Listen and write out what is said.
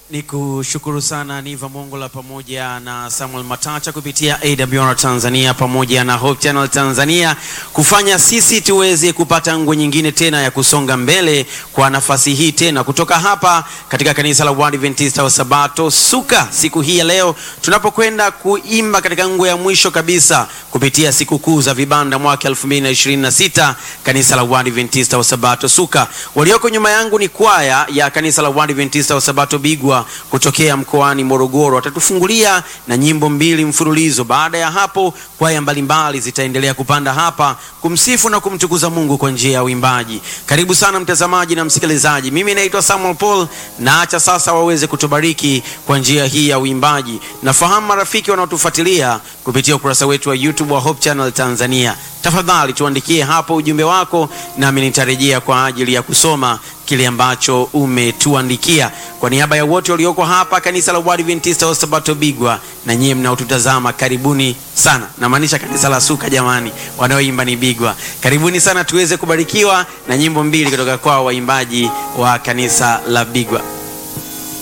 Ni kushukuru sana Niva Mongola pamoja na Samuel Matacha kupitia AWR Tanzania pamoja na Hope Channel Tanzania kufanya sisi tuweze kupata nguo nyingine tena ya kusonga mbele kwa nafasi hii tena kutoka hapa katika kanisa la Waadventista wa Sabato Suka, siku hii ya leo tunapokwenda kuimba katika nguo ya mwisho kabisa kupitia sikukuu za vibanda mwaka 2026 kanisa la Waadventista wa Sabato Suka. Walioko nyuma yangu ni kwaya ya kanisa la Waadventista wa Sabato Bigwa kutokea mkoani Morogoro watatufungulia na nyimbo mbili mfululizo. Baada ya hapo, kwaya mbalimbali zitaendelea kupanda hapa kumsifu na kumtukuza Mungu kwa njia ya uimbaji. Karibu sana mtazamaji na msikilizaji, mimi naitwa Samuel Paul, na acha sasa waweze kutubariki kwa njia hii ya uimbaji. Nafahamu marafiki wanaotufuatilia kupitia ukurasa wetu wa YouTube wa Hope Channel Tanzania, tafadhali tuandikie hapo ujumbe wako, nami nitarejea kwa ajili ya kusoma kile ambacho umetuandikia. Kwa niaba ya wote walioko hapa kanisa la Waadventista wa Sabato Bigwa na nyie mnaotutazama, karibuni sana. Namaanisha kanisa la Suka, jamani, wanaoimba ni Bigwa. Karibuni sana tuweze kubarikiwa na nyimbo mbili kutoka kwa waimbaji wa kanisa la Bigwa.